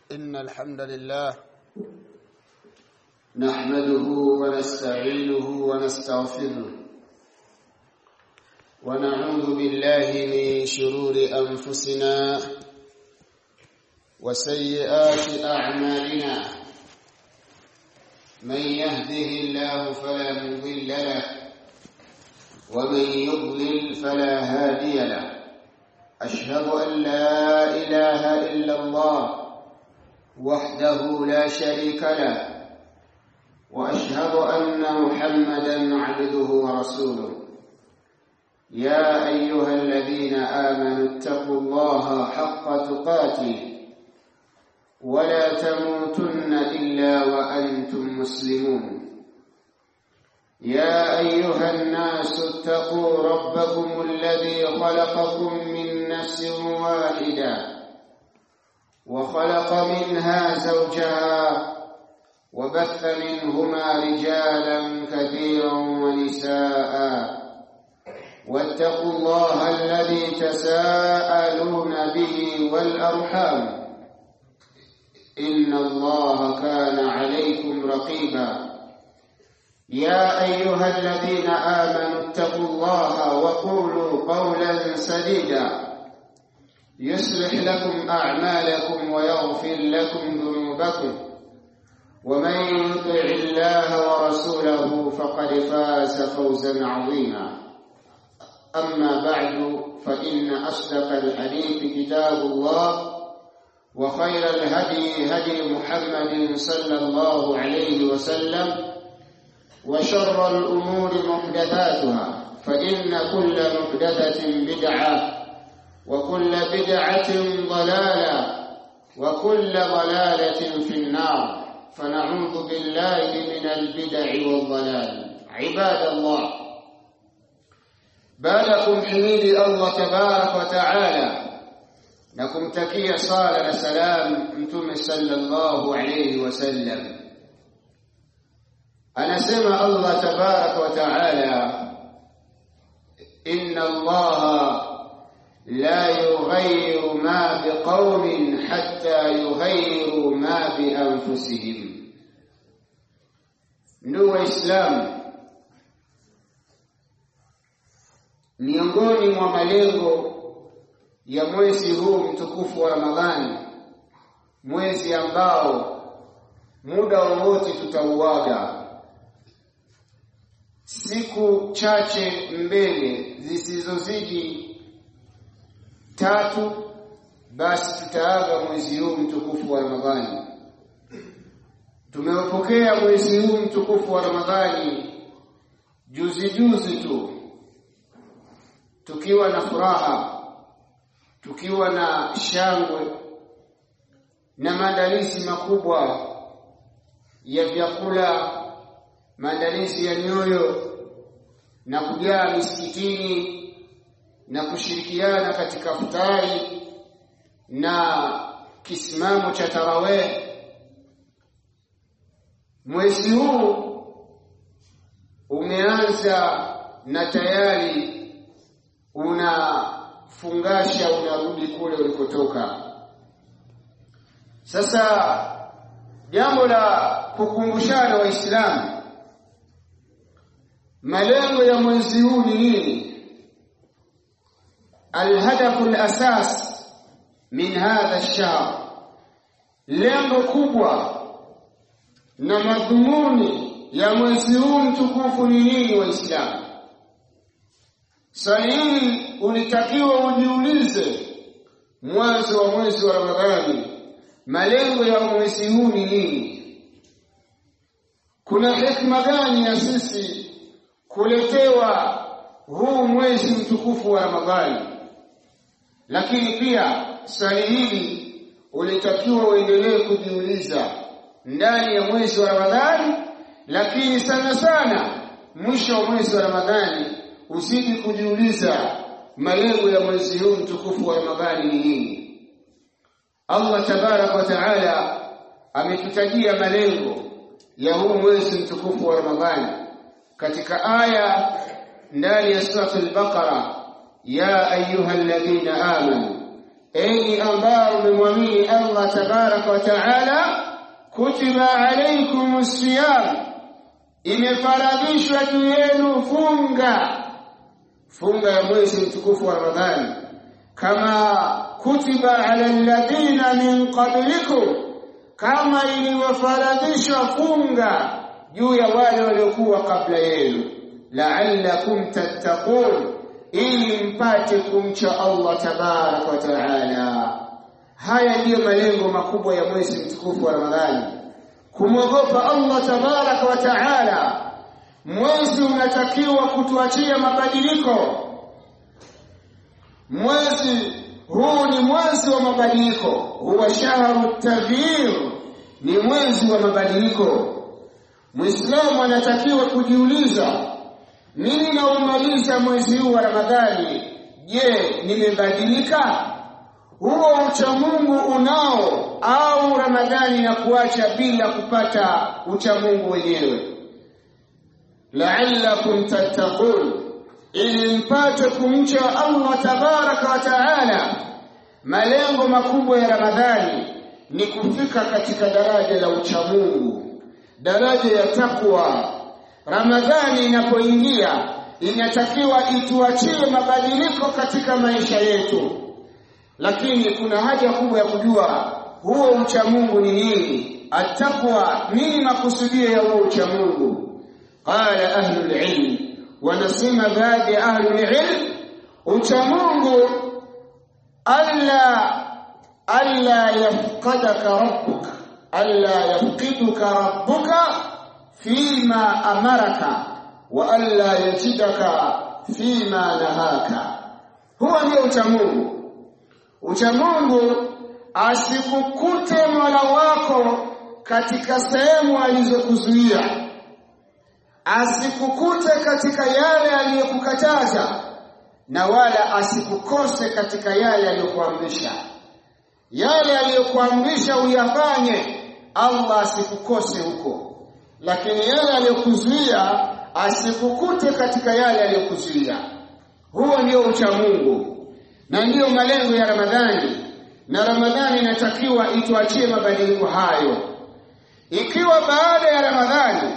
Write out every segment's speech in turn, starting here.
إن الحمد لله نحمده ونستعينه ونستغفره ونعوذ بالله من شرور أنفسنا وسيئات أعمالنا من يهده الله فلا مضل له ومن يضلل فلا هادي له أشهد أن لا إله إلا الله وحده لا شريك له وأشهد أن محمدا عبده ورسوله يا أيها الذين آمنوا اتقوا الله حق تقاته ولا تموتن إلا وأنتم مسلمون يا أيها الناس اتقوا ربكم الذي خلقكم من نفس واحدة وخلق منها زوجها وبث منهما رجالا كثيرا ونساء واتقوا الله الذي تساءلون به والأرحام إن الله كان عليكم رقيبا يا أيها الذين آمنوا اتقوا الله وقولوا قولا سديدا يصلح لكم أعمالكم ويغفر لكم ذنوبكم ومن يطع الله ورسوله فقد فاز فوزا عظيما أما بعد فإن أصدق الحديث كتاب الله وخير الهدي هدي محمد صلى الله عليه وسلم وشر الأمور محدثاتها فإن كل محدثة بدعة وكل بدعة ضلالة وكل ضلالة في النار فنعوذ بالله من البدع والضلال عباد الله بعدكم حميد الله تبارك وتعالى na kumtakia sala na salam mtume sallallahu alayhi wasallam anasema Allah tabarak wa taala inna Allah la yughayyiru ma biqaumin hatta yughayyiru ma bi anfusihim ndugu waislamu miongoni mwa malengo ya mwezi huu mtukufu wa Ramadhani, mwezi ambao muda wowote tutauaga, siku chache mbele zisizozidi tatu, basi tutaaga mwezi huu mtukufu wa Ramadhani. Tumeupokea mwezi huu mtukufu wa Ramadhani juzi juzi tu, tukiwa na furaha tukiwa na shangwe na maandalizi makubwa ya vyakula, maandalizi ya nyoyo na kujaa misikitini na kushirikiana katika futari na kisimamo cha tarawih. Mwezi huu umeanza na tayari una fungasha unarudi kule ulikotoka. Sasa jambo la kukumbushana Waislamu, malengo ya mwezi huu ni nini? Alhadafu alasas min hadha ash-shahr, lengo kubwa na madhumuni ya mwezi huu mtukufu ni nini Waislamu? Swali hili ulitakiwa ujiulize mwanzo wa mwezi wa Ramadhani, malengo ya mwezi huu ni nini? Kuna hikma gani ya sisi kuletewa huu mwezi mtukufu wa Ramadhani? Lakini pia swali hili ulitakiwa uendelee kujiuliza ndani ya mwezi wa Ramadhani, lakini sana sana mwisho wa mwezi wa Ramadhani usiji kujiuliza malengo ya mwezi huu mtukufu wa Ramadhani ni nini. Allah tabarak wa taala ametutajia malengo ya huu mwezi mtukufu wa Ramadhani katika aya ndani ya suratul Baqara ya ayuha alladhina amanu enyi ambao mmemwamini Allah tabaraka wa taala kutiba alaykum siyam imefaradhishwa juu yenu funga funga ya mwezi mtukufu wa Ramadhani kama kutiba ala alladhina min qablikum kama ilivyofaradhishwa funga juu ya wale waliokuwa kabla yenu la'allakum tattaqun ili mpate kumcha Allah tabarak wa taala haya ndiyo malengo makubwa ya mwezi mtukufu wa Ramadhani kumwogopa Allah tabarak wa taala mwezi unatakiwa kutuachia mabadiliko mwezi huu ni mwezi wa mabadiliko huwa shahru taghyir ni mwezi wa mabadiliko muislamu anatakiwa kujiuliza mimi naumaliza mwezi huu wa ramadhani je nimebadilika huo uchamungu unao au ramadhani na kuacha bila kupata uchamungu wenyewe la'allakum tattaqun ili mpate kumcha Allah tabaraka wa taala malengo makubwa ya ramadhani ni kufika katika daraja la uchamungu daraja ya takwa ramadhani inapoingia inatakiwa ituachie mabadiliko katika maisha yetu lakini kuna haja kubwa ya kujua huo uchamungu ni nini atakwa nini makusudio ya huo uchamungu qala ahlul ilm wanasema baadhi ya ahlul ilm uchamungu alla alla yafqadaka rabbuka alla yafqiduka rabbuka fima amaraka wa alla yajidaka fima nahaka huwa ndio uchamungu uchamungu asikukute mola wako katika sehemu alizokuzuia asikukute katika yale aliyokukataza na wala asikukose katika yale aliyokuamrisha yale aliyokuamrisha uyafanye Allah asikukose huko lakini yale aliyokuzuia asikukute katika yale aliyokuzuia huo ndio ucha Mungu na ndiyo malengo ya Ramadhani na Ramadhani inatakiwa ituachie mabadiliko hayo ikiwa baada ya Ramadhani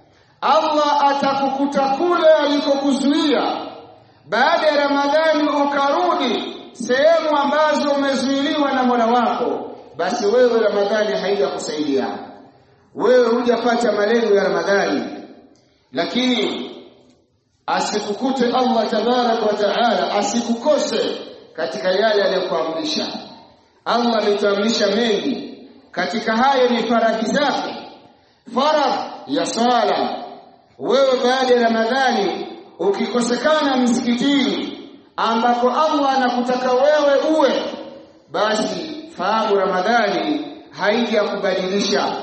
Allah atakukuta kule alikokuzuia baada ya Ramadhani ukarudi sehemu ambazo umezuiliwa na Mola wako basi wewe Ramadhani haijakusaidia wewe hujapata malengo ya Ramadhani lakini asikukute Allah tabarak wa taala asikukose katika yale aliyokuamrisha Allah ametuamrisha mengi katika hayo ni faradhi zake faradhi ya sala wewe baada ya Ramadhani ukikosekana msikitini ambako Allah anakutaka wewe uwe basi fahamu Ramadhani haijakubadilisha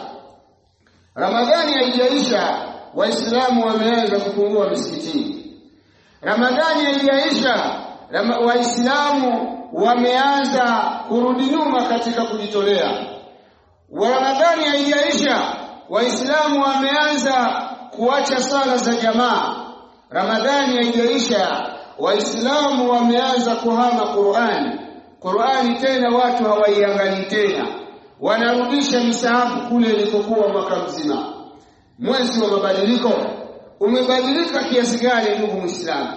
Ramadhani haijaisha waislamu wameanza kupungua misikitini Ramadhani haijaisha waislamu wameanza kurudi nyuma katika kujitolea Ramadhani haijaisha waislamu wameanza kuacha sala za jamaa Ramadhani haijaisha waislamu wameanza kuhama Qur'ani Qur'ani tena watu hawaiangalii tena wanarudisha misahafu kule ilikokuwa mwaka mzima mwezi wa mabadiliko umebadilika kiasi gani ndugu muislamu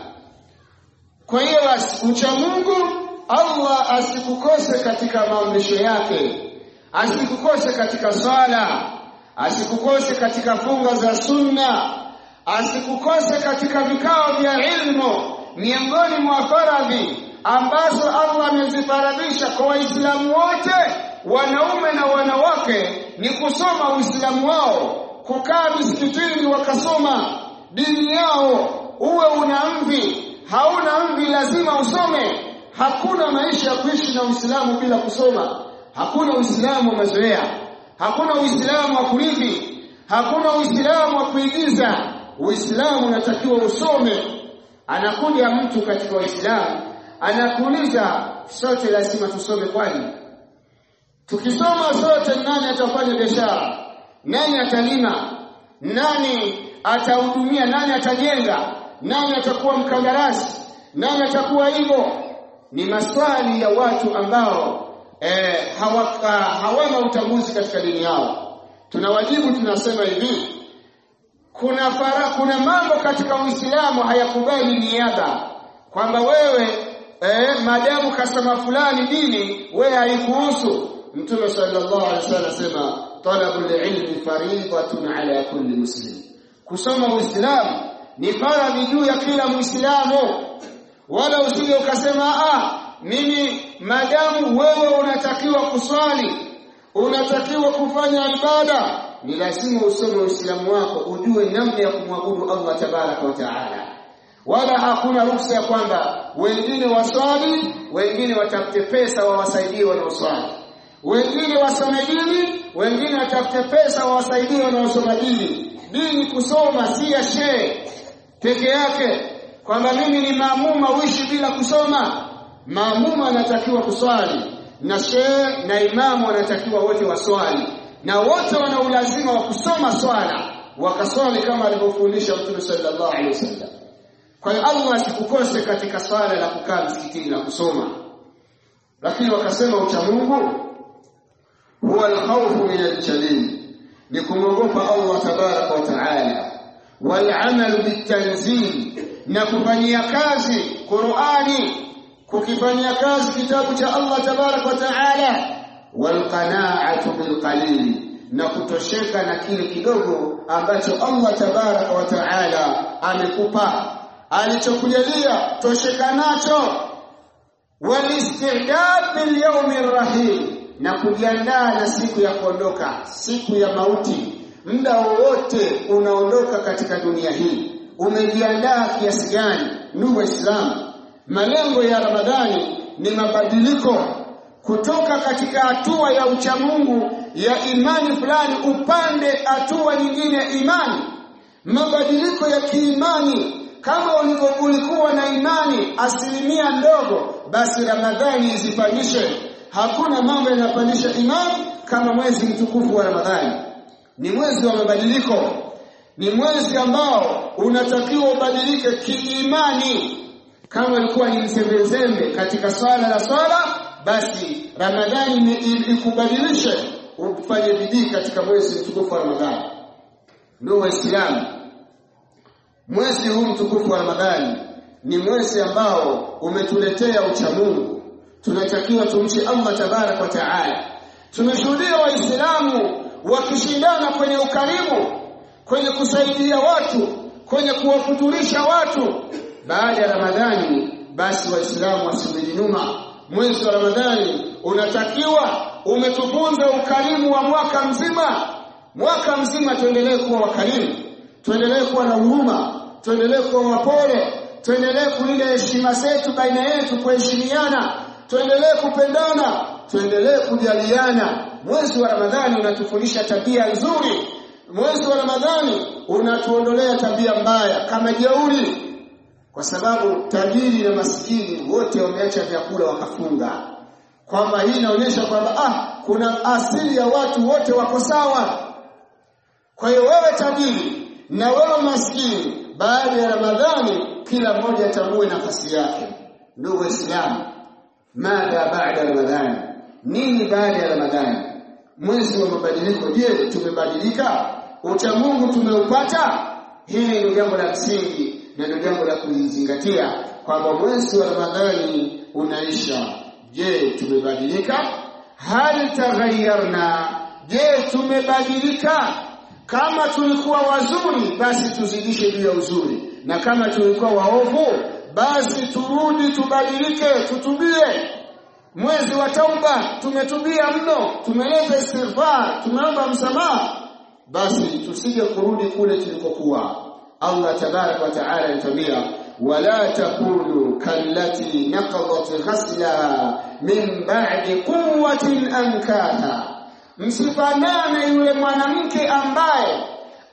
kwa hiyo basi ucha Mungu Allah asikukose katika maamrisho yake asikukose katika swala asikukose katika funga za sunna asikukose katika vikao vya ilmu miongoni mwa faradhi ambazo Allah amezifaradhisha kwa waislamu wote wanaume na wanawake ni kusoma uislamu wao kukaa misikitini wakasoma dini yao uwe una mvi hauna mvi lazima usome hakuna maisha ya kuishi na uislamu bila kusoma hakuna uislamu wa mazoea hakuna uislamu wa kurithi hakuna uislamu wa kuigiza uislamu unatakiwa usome anakuja mtu katika waislamu anakuuliza sote lazima tusome kwani tukisoma sote nani atafanya biashara nani atalima nani atahudumia nani atajenga nani atakuwa mkandarasi nani atakuwa hivyo ni maswali ya watu ambao eh, hawaka, hawana utambuzi katika dini yao tunawajibu tunasema hivi kuna fara, kuna mambo katika Uislamu hayakubali niaba kwamba wewe eh, madamu kasema fulani dini wewe haikuhusu Mtume sallallahu alaihi wasallam asema talabul ilmi fariidatun ala kulli muslim kusoma Uislamu ni faradhi juu ya kila Muislamu wala usije ukasema ah mimi madamu wewe unatakiwa kuswali unatakiwa kufanya ibada ni lazima usome Uislamu wako ujue namna ya kumwabudu Allah tabaraka wa taala wala hakuna ruhusa ya kwamba wengine waswali wengine watafute pesa wawasaidie wanaoswali wengine wasome dini wengine watafute pesa wawasaidie wanaosoma dini dini kusoma si ya shehe peke yake kwamba mimi ni maamuma uishi bila kusoma maamuma anatakiwa kuswali na shehe na imamu wanatakiwa wote waswali na wote wana ulazima wa kusoma swala wakaswali kama alivyofundisha Mtume sallallahu alaihi wasallam kwa hiyo Allah asikukose katika swala la kukaa msikitini na kusoma lakini wakasema ucha Mungu huwa alkhawfu min aljalil ni kumwogopa Allah tabaraka wa taala wal bitanzil na kufanyia kazi Qur'ani kukifanyia kazi kitabu cha Allah tabaraka wa taala wal qana'atu bil qalil na kutosheka na kile kidogo ambacho Allah tabaraka wa taala amekupa alichokujalia tosheka nacho walistidad bil yawmi rahim na kujiandaa na siku ya kuondoka siku ya mauti muda wowote unaondoka katika dunia hii umejiandaa kiasi gani ndugu waislamu malengo ya ramadhani ni mabadiliko kutoka katika hatua ya uchamungu ya imani fulani upande hatua nyingine ya imani mabadiliko ya kiimani kama ulikuwa na imani asilimia ndogo basi ramadhani izipandishe hakuna mambo yanapandisha imani kama mwezi mtukufu wa ramadhani ni mwezi wa mabadiliko ni mwezi ambao unatakiwa ubadilike kiimani kama ilikuwa ni mzembezembe katika swala la swala basi ramadhani ikubadilishe ufanye bidii katika mwezi mtukufu wa ramadhani ndio waislamu mwezi huu mtukufu wa ramadhani ni mwezi ambao umetuletea uchamungu tunatakiwa tumche Allah tabarak wa taala tumeshuhudia waislamu wakishindana kwenye ukarimu kwenye kusaidia watu kwenye kuwafuturisha watu baada ya ramadhani basi waislamu wasirudi nyuma mwezi wa ramadhani unatakiwa umetufunza ukarimu wa mwaka mzima mwaka mzima tuendelee kuwa wakarimu tuendelee kuwa na huruma tuendelee kuwa wapole tuendelee kulinda heshima zetu baina yetu kuheshimiana tuendelee kupendana tuendelee kujaliana mwezi wa ramadhani unatufundisha tabia nzuri mwezi wa ramadhani unatuondolea tabia mbaya kama jeuri kwa sababu tajiri na masikini wote wameacha vyakula wakafunga kwamba hii inaonyesha kwamba ah kuna asili ya watu wote wako sawa kwa hiyo wewe tajiri na wewe maskini baada ya ramadhani kila mmoja atambue nafasi yake ndugu waislamu madha baada ramadhani nini baada ya ramadhani mwezi wa mabadiliko je tumebadilika ucha Mungu tumeupata hili ni jambo la msingi na ndio jambo la kulizingatia kwamba mwezi wa ramadhani unaisha je tumebadilika hal taghayyarna je tumebadilika kama tulikuwa wazuri basi tuzidishe juu ya uzuri na kama tulikuwa waovu basi turudi tubadilike tutubie mwezi wa tauba tumetubia mno tumeleta istighfar tumeomba msamaha basi tusije kurudi kule tulikokuwa Allah tabarak wa taala anatuambia wala takunu kallati naqadat ghaslaha min ba'di quwwatin ankatha msifanane yule mwanamke ambaye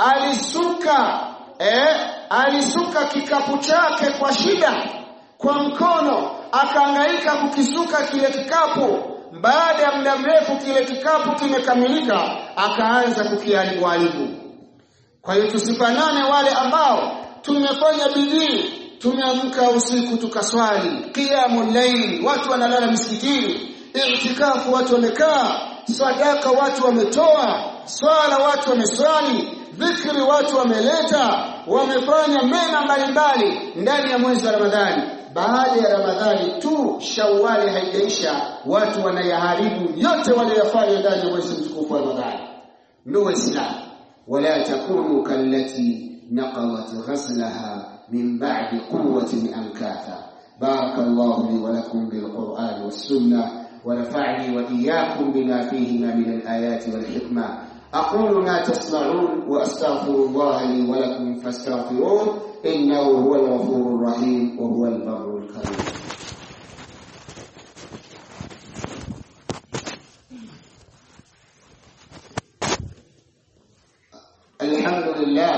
alisuka eh, alisuka kikapu chake kwa shida kwa mkono akaangaika kukisuka kile kikapu baada ya muda mrefu kile kikapu kimekamilika akaanza kukiharibu haribu kwa hiyo tusifanane wale ambao tumefanya bidii tumeamka usiku tukaswali qiyamul layl watu wanalala misikitini i'tikafu watu wamekaa sadaka watu wametoa swala watu wameswali dhikri watu wameleta wamefanya mema mbalimbali ndani ya mwezi wa Ramadhani baada ya Ramadhani tu Shawwali haijaisha watu wanayaharibu yote waliyofanya ndani ya mwezi mtukufu wa Ramadhani ndugu waislamu wala takunu kallati naqadat ghaslaha min ba'di quwwatin ankatha barakallahu li wa lakum bil qur'ani was sunnah ونفعني وإياكم بما فيهما من الآيات والحكمة أقول ما تسمعون وأستغفر الله لي ولكم فاستغفروه إنه هو الغفور الرحيم وهو البر الكريم الحمد لله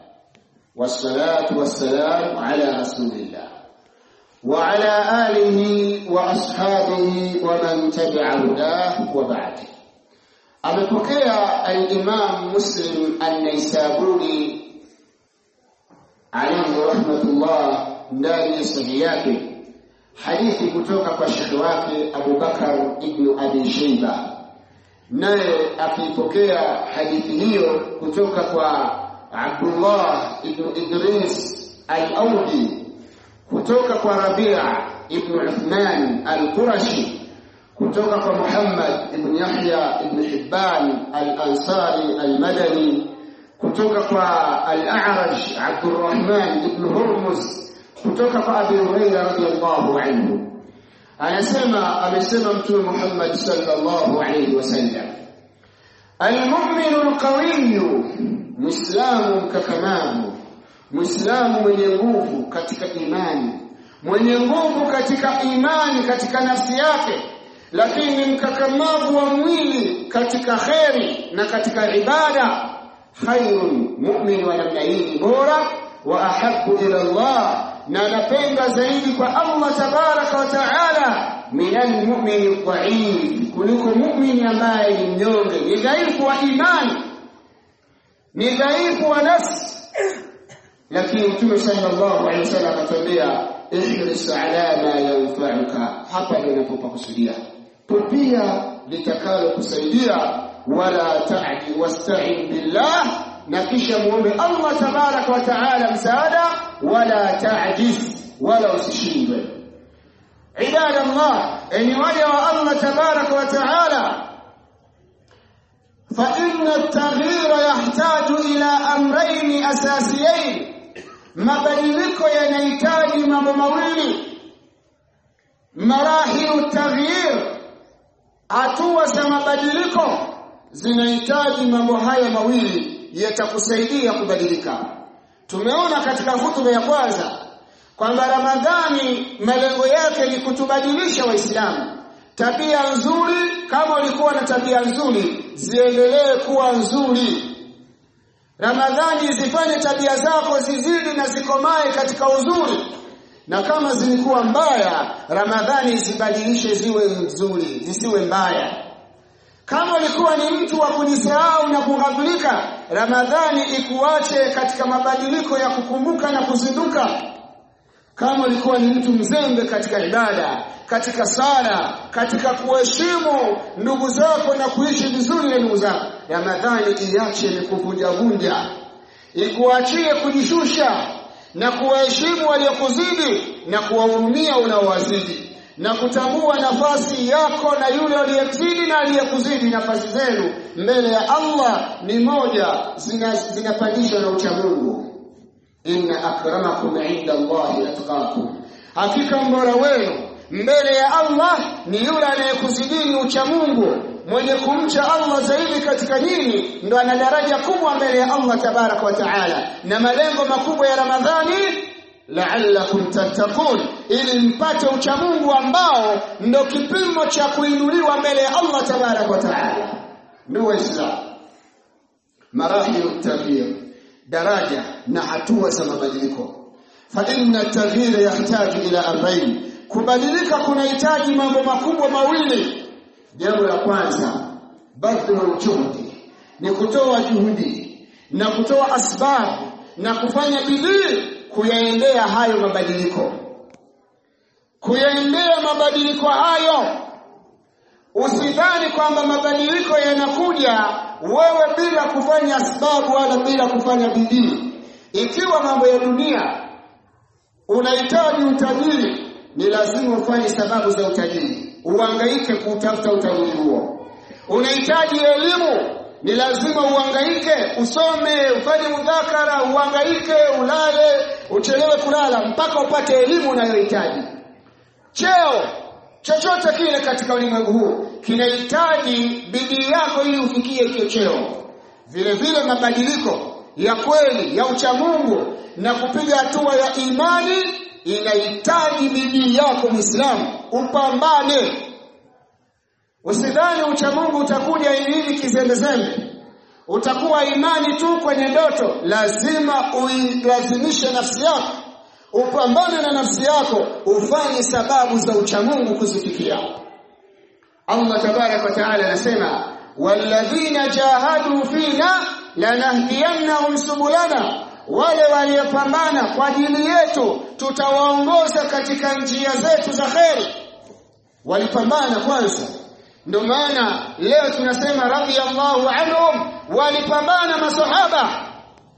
والصلاة والسلام على رسول الله وعلى آله وأصحابه ومن تبع هداه وبعد amepokea al-Imam Muslim an-Naisaburi alayhi rahmatullah ndani ya sahihi yake hadithi kutoka kwa shekhi wake Abu Bakar ibn Abi Shayba naye akipokea hadithi hiyo kutoka kwa Abdullah ibn Idris al-Audi kutoka kwa Rabia ibn Uthman al-Qurashi kutoka kwa Muhammad ibn Yahya ibn Hibban al-Ansari al-Madani kutoka kwa al-A'raj Abdurrahman ibn Hurmuz kutoka kwa Abi Hurairah radhiyallahu anhu anasema amesema mtume Muhammad sallallahu alayhi wasallam al-mu'minu al-qawiyyu muislamu mkakamavu muislamu mwenye nguvu katika imani mwenye nguvu katika imani katika nafsi yake lakini mkakamavu wa mwili katika kheri na katika ibada khairun mu'min wa namna hii bora wa ahabbu ila Allah na anapenda zaidi kwa Allah tabaraka wa taala min almu'min dhaif kuliko mu'min ambaye ni mnyonge ni dhaifu wa imani ni dhaifu wa nafsi lakini mtume sallallahu alaihi wasallam atambia ihris ala ma yanfa'uka hapa ndio unapopakusudia tupia litakalo kusaidia wala ta'di wasta'in billah na kisha muombe Allah tabaraka wa taala msaada wala ta'jiz wala usishindwe ibada Allah enyi waja wa Allah tabaraka wa taala فإن التغيير يحتاج إلى أمرين أساسيين mabadiliko yanahitaji mambo mawili marahilu taghyir hatua za mabadiliko zinahitaji mambo haya mawili yatakusaidia kubadilika tumeona katika hutuba ya kwanza kwamba ramadhani malengo yake ni kutubadilisha waislamu tabia nzuri kama ulikuwa na tabia nzuri ziendelee kuwa nzuri Ramadhani zifanye tabia zako zizidi na zikomae katika uzuri. Na kama zilikuwa mbaya, Ramadhani zibadilishe ziwe nzuri, zisiwe mbaya. Kama ulikuwa ni mtu wa kujisahau na kughafilika, Ramadhani ikuache katika mabadiliko ya kukumbuka na kuzinduka. Kama ulikuwa ni mtu mzembe katika ibada, katika sala, katika kuheshimu ndugu zako na kuishi vizuri na ndugu zako, Ramadhani iache ni kuvunja vunja, ikuachie kujishusha na kuwaheshimu waliokuzidi na kuwahurumia unaowazidi na kutambua nafasi yako na yule aliyekuzidi na aliyekuzidi nafasi zenu mbele ya Allah ni moja zinapandishwa na uchamungu inna akramakum inda Allahi atqakum hakika mbora wenu mbele ya Allah ni yule anayekuzidini uchamungu mwenye kumcha Allah zaidi katika dini ndo ana daraja kubwa mbele ya Allah tabarak wa taala na malengo makubwa ya Ramadhani la'allakum tattaqun ili mpate uchamungu ambao ndo kipimo cha kuinuliwa mbele ya Allah tabarak wa taala ndio waislamu marahilu taghyir daraja na hatua za mabadiliko fa inna taghyira yahtaju ila amrayn kubadilika kunahitaji mambo makubwa mawili jambo la kwanza badhlu juhudi ni kutoa juhudi na kutoa asbabu na kufanya bidii kuyaendea hayo mabadiliko kuyaendea mabadiliko hayo usidhani kwamba mabadiliko yanakuja wewe bila kufanya sababu wala bila kufanya bidii ikiwa mambo ya dunia unahitaji utajiri ni lazima ufanye sababu za utajiri uhangaike kutafuta utajiri huo unahitaji elimu ni lazima uhangaike usome ufanye mudhakara uhangaike ulale uchelewe kulala mpaka upate elimu unayohitaji cheo chochote kile katika ulimwengu huu kinahitaji bidii yako ili ufikie hicho cheo vile vile mabadiliko ya kweli ya uchamungu na kupiga hatua ya imani inahitaji bidii yako Muislamu upambane usidhani uchamungu utakuja hivi kizembezembe utakuwa imani tu kwenye ndoto lazima uilazimishe nafsi yako upambane na nafsi yako ufanye sababu za uchamungu kuzifikia Allah tabarak wa taala anasema walladhina jahadu fina lanahdiyannahum subulana wale waliopambana kwa ajili yetu tutawaongoza katika njia zetu za kheri walipambana kwanza ndio maana leo tunasema radhiyallahu anhum walipambana masahaba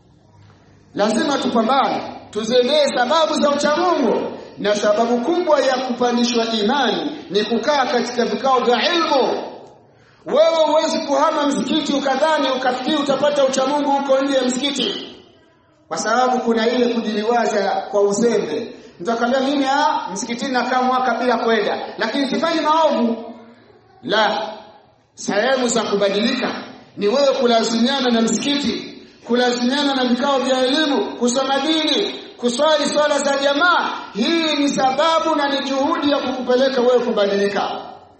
lazima tupambane tuzendee sababu za uchamungu na sababu kubwa ya kupandishwa imani ni kukaa katika vikao vya ilmu wewe huwezi kuhama msikiti ukadhani ukafikiri utapata uchamungu huko nje ya msikiti kwa sababu kuna ile kujiliwaza kwa uzembe mtu akamwambia mimi ah msikitini nakaa mwaka bila kwenda lakini sifanyi maovu la sehemu za kubadilika ni wewe kulazimiana na msikiti kulazimiana na vikao vya elimu kusoma dini kuswali swala za jamaa hii ni sababu na ni juhudi ya kukupeleka wewe kubadilika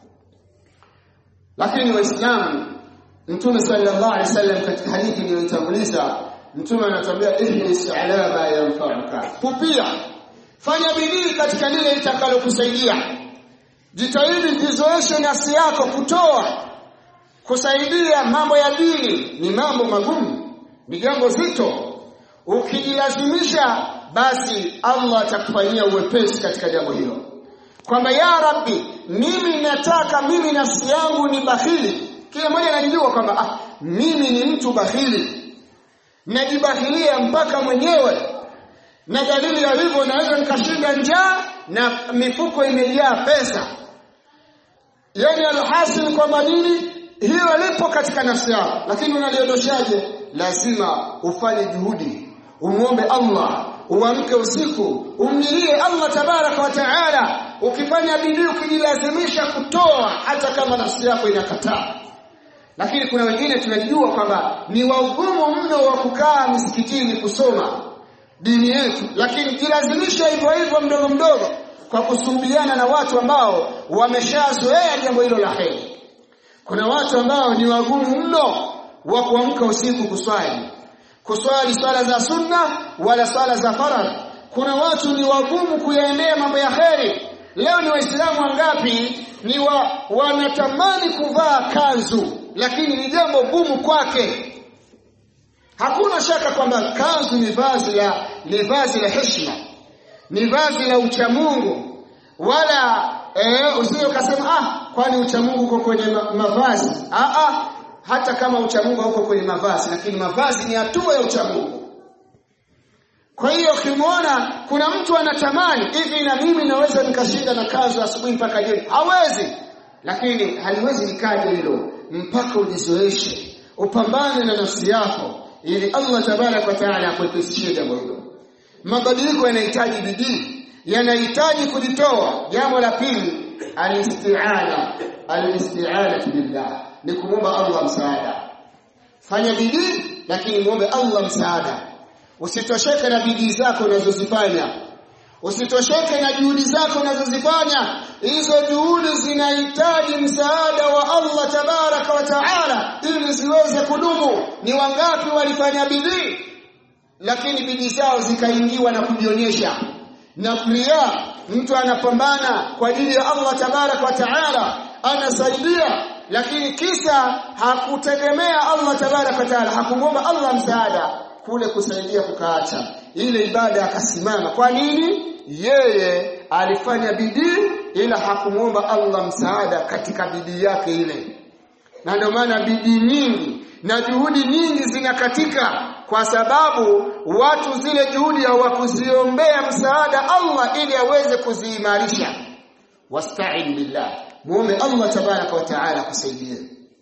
lakini waislamu mtume sallallahu alaihi wasallam katika hadithi iliyotanguliza mtume anatuambia ihris ala ma yanfa'uka pupia fanya bidii katika lile litakalokusaidia jitahidi jizoeshe nafsi yako kutoa kusaidia mambo ya dini ni mambo magumu ni jambo zito ukijilazimisha basi Allah atakufanyia uwepesi katika jambo hilo kwamba ya rabbi mimi nataka mimi nafsi yangu ni bahili kila mmoja anajijua kwamba ah, mimi ni mtu bahili najibahilia mpaka mwenyewe na dalili ya hivyo naweza nikashinda njaa na mifuko imejaa pesa yani alhasil kwamba nini hiyo lipo katika nafsi yako lakini unaliondoshaje lazima ufanye juhudi umuombe Allah uamke usiku umlilie Allah tabaraka wa taala ukifanya bidii ukijilazimisha kutoa hata kama nafsi yako inakataa lakini kuna wengine tunajua kwamba ni wagumu mno wa kukaa msikitini kusoma dini yetu lakini jilazimisha hivyo hivyo mdogo mdogo kwa kusuhubiana na watu ambao wameshazoea jambo hilo la heri kuna watu ambao ni wagumu mno wa kuamka usiku kuswali kuswali swala za sunna wala swala za faradhi kuna watu ni wagumu kuyaendea mambo ya heri leo ni waislamu wangapi ni wa, wanatamani kuvaa kanzu lakini ni jambo gumu kwake hakuna shaka kwamba kanzu ni vazi la ni vazi la heshima ni vazi la uchamungu wala eh, usije ukasema ah kwani uchamungu uko kwenye ma mavazi ah, ah hata kama uchamungu hauko kwenye mavazi lakini mavazi ni hatua ya uchamungu kwa hiyo ukimwona kuna mtu anatamani hivi na mimi naweza nikashinda na kanzu asubuhi mpaka jioni hawezi lakini haliwezi likaje hilo mpaka ujizoeshe upambane na nafsi yako ili Allah tabarak wa taala akuepesishie jambo hilo mabadiliko yanahitaji bidii yanahitaji kujitoa jambo la pili alisti'ana alisti'ana billah ni kumwomba Allah msaada fanya bidii lakini muombe Allah msaada usitosheke na bidii zako unazozifanya usitosheke na juhudi zako unazozifanya hizo juhudi zinahitaji msaada wa Allah tabaraka wa taala ili ziweze kudumu ni wangapi walifanya bidii lakini bidii zao zikaingiwa na kujionyesha na kulia mtu anapambana kwa ajili ya Allah tabaraka wa taala anasaidia lakini kisa hakutegemea Allah tabaraka wa taala hakumwomba Allah msaada kule kusaidia kukaacha ile ibada akasimama kwa nini yeye alifanya bidii ila hakumuomba Allah msaada katika bidii yake ile na ndio maana bidii nyingi na juhudi nyingi zinakatika kwa sababu watu zile juhudi hawakuziombea msaada Allah ili aweze kuziimarisha wasta'in billah muombe Allah tabaraka wa taala kusaidie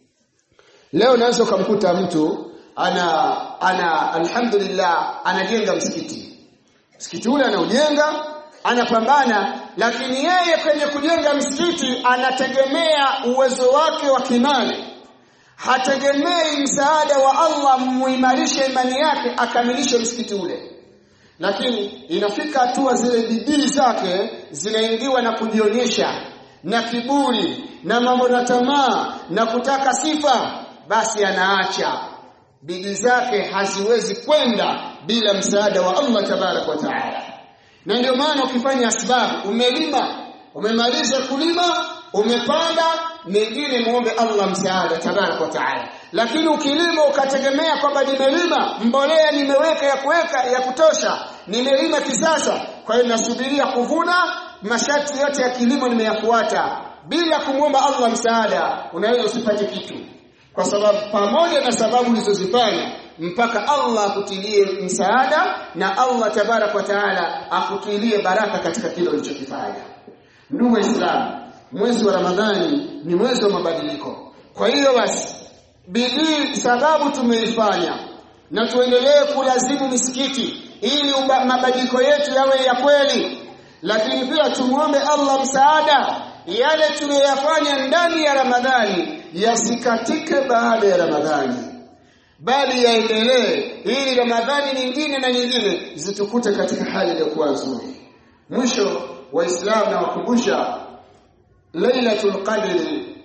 leo unaweza ukamkuta mtu ana ana alhamdulillah anajenga msikiti msikiti ule anaujenga anapambana lakini yeye kwenye kujenga msikiti anategemea uwezo wake wa kimali hategemei msaada wa Allah muimarishe imani yake akamilishe msikiti ule lakini inafika hatua zile bidii zake zinaingiwa na kujionyesha na kiburi na mambo na tamaa na kutaka sifa basi anaacha bidii zake haziwezi kwenda bila msaada wa Allah tabarak wa taala na ndio maana ukifanya asbabu umelima umemaliza kulima umepanda mengine muombe Allah msaada tabarak wa taala lakini ukilima ukategemea kwamba nimelima mbolea nimeweka ya kuweka ya kutosha nimelima kisasa kwa hiyo nasubiria kuvuna masharti yote ya kilimo nimeyafuata bila kumwomba Allah msaada unaweza usipate kitu kwa sababu pamoja na sababu ulizozifanya mpaka Allah akutilie msaada na Allah tabarak wa taala akutilie baraka katika kile ulichokifanya ndugu waislamu mwezi wa ramadhani ni mwezi wa mabadiliko kwa hiyo basi bidii sababu tumeifanya na tuendelee kulazimu misikiti ili mabadiliko yetu yawe ya kweli lakini pia tumuombe Allah msaada yale tuliyoyafanya ndani ya Ramadhani yasikatike baada ya Ramadhani bali yaendelee ili Ramadhani nyingine na nyingine zitukute katika hali iliyokuwa nzuri mwisho waislamu na wakumbusha Lailatul Qadr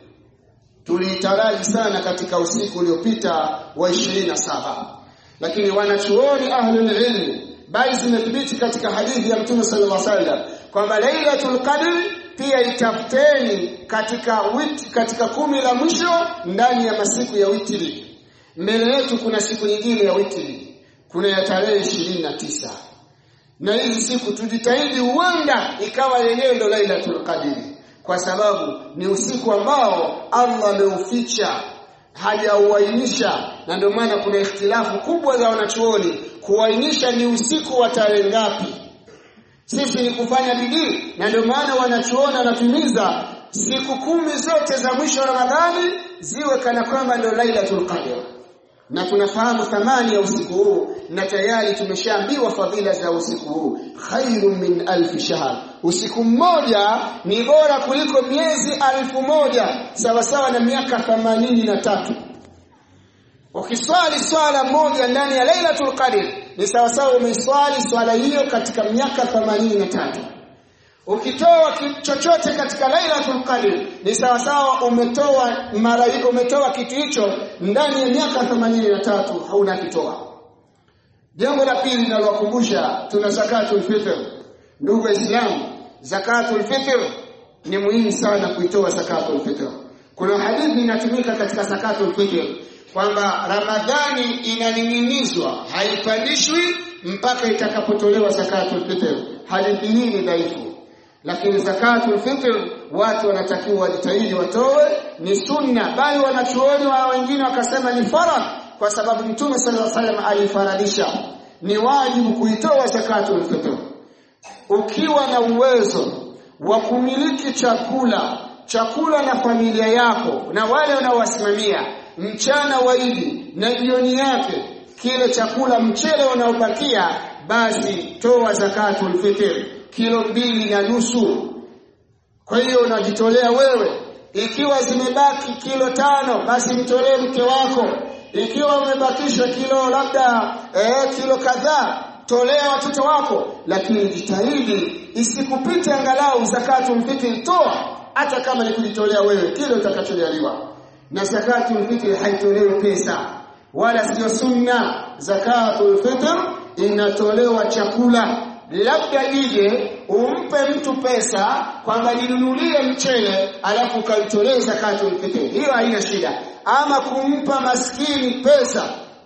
tuliitaraji sana katika usiku uliopita wa 27 lakini wanachuoni ahlul ilm bali zimethibiti katika hadithi ya Mtume sallallahu alaihi wasallam kwamba Lailatul Qadr pia itafuteni katika witi, katika kumi la mwisho ndani ya masiku ya witri mbele yetu kuna siku nyingine ya witri kuna ya tarehe ishirini na tisa na hizi siku tujitahidi huenda ikawa yenyewe ndo Lailatul Qadr kwa sababu ni usiku ambao Allah ameuficha hajauainisha na ndio maana kuna ikhtilafu kubwa za wanachuoni kuainisha ni usiku wa tarehe ngapi sisi ni kufanya bidii na ndio maana wanachuoni wanatumiza siku kumi zote za mwisho wa Ramadhani ziwe kana kwamba ndio Lailatul Qadr na tunafahamu thamani ya usiku huu na tayari tumeshaambiwa fadhila za usiku huu khairu min alfi shahr usiku mmoja ni bora kuliko miezi alfu moja sawa sawa na miaka themanini na tatu ukiswali swala moja ndani ya Lailatul Qadr ni sawa sawa umeiswali swala hiyo katika miaka themanini na tatu ukitoa chochote katika Lailatul Qadr ni sawa sawa umetoa mara umetoa kitu hicho ndani ya miaka 83 hauna kitoa jambo la pili linalokumbusha tuna zakatul fitr ndugu waislamu zakatul fitr ni muhimu sana kuitoa zakatul fitr kuna hadithi inatumika katika zakatul fitr kwamba ramadhani inaning'inizwa haipandishwi mpaka itakapotolewa zakatul fitr hadithi hii ni dhaifu lakini zakatul fitr watu wanatakiwa wajitahidi watoe ni sunna bali wanachuoni wa wengine wakasema ni faradh kwa sababu mtume sallallahu alaihi wasallam alifaradisha ni wajibu kuitoa zakatul fitr ukiwa na uwezo wa kumiliki chakula chakula na familia yako na wale unaowasimamia mchana waidi na jioni yake kile chakula mchele unaobakia basi toa zakatul fitr kilo mbili na nusu kwa hiyo unajitolea wewe ikiwa zimebaki kilo tano basi mtolee mke wako ikiwa umebakisha kilo labda eh, kilo kadhaa tolea watoto wako lakini jitahidi isikupite angalau zakatul fitr toa hata kama ni kujitolea wewe kile utakachojaliwa na zakatul fitr haitolewi pesa wala sio sunna zakatul fitr inatolewa chakula labda ije umpe mtu pesa kwamba ninunulie mchele alafu ukamtolee zakatul fitr hiyo haina shida ama kumpa maskini pesa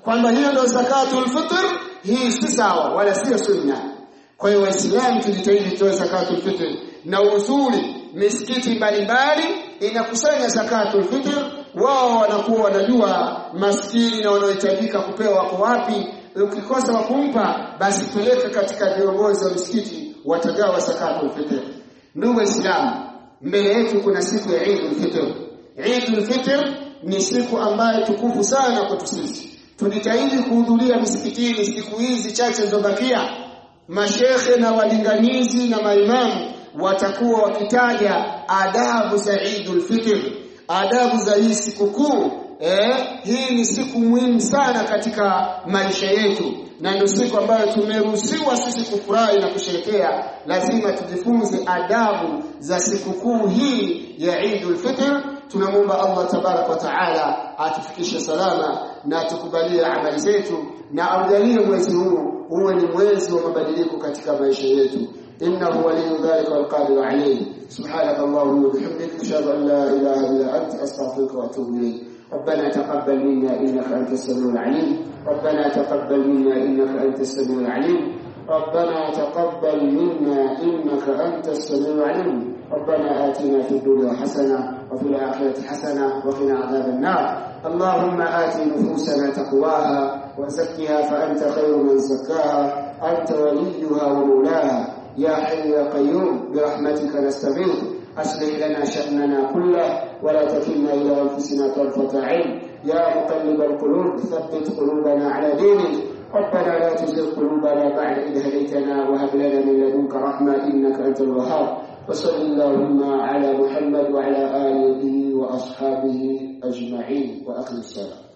kwamba hiyo ndio zakatul fitr hii si sawa wala sio sunna kwa hiyo waislamu tujitahidi tutoe zakatul fitr na uzuri misikiti mbalimbali inakusanya zakatul fitr wao wanakuwa wanajua maskini na wanaohitajika kupewa wako wapi ukikosa wa kumpa basi peleka katika viongozi wa misikiti watagawa zakatul fitr ndugu waislamu mbele yetu kuna siku ya Eidul Fitr Eidul Fitr ni siku ambayo tukufu sana kwetu sisi tujitahidi kuhudhuria misikitini siku hizi chache zilizobakia mashekhe na walinganizi na maimamu watakuwa wakitaja adabu za Eidul Fitr adabu za hii sikukuu eh hii ni siku muhimu sana katika maisha yetu na ndio siku ambayo tumeruhusiwa sisi kufurahi na kusherekea lazima tujifunze adabu za sikukuu hii ya Eidul Fitr tunamwomba Allah tabarak wa taala atufikishe salama na atukubalie amali zetu na aujalie mwezi huu uwe ni mwezi wa mabadiliko katika maisha yetu إنه ولي ذلك والقادر عليه سبحانك اللهم وبحمدك أشهد أن لا إله إلا أنت أستغفرك وأتوب إليك ربنا تقبل منا إنك أنت السميع العليم ربنا تقبل منا إنك أنت السميع العليم ربنا تقبل منا إنك أنت السميع العليم ربنا آتنا في الدنيا حسنة وفي الآخرة حسنة وقنا عذاب النار اللهم آت نفوسنا تقواها وزكها فأنت خير من زكاها أنت وليها ومولاها يا حي يا قيوم برحمتك نستغيث أصلح لنا شأننا كله ولا تكلنا إلى أنفسنا طرفة عين يا مقلب القلوب ثبت قلوبنا على دينك ربنا لا تزغ قلوبنا بعد إذ هديتنا وهب لنا من لدنك رحمة إنك أنت الوهاب وصل اللهم على محمد وعلى آله وأصحابه أجمعين وأخلص السلام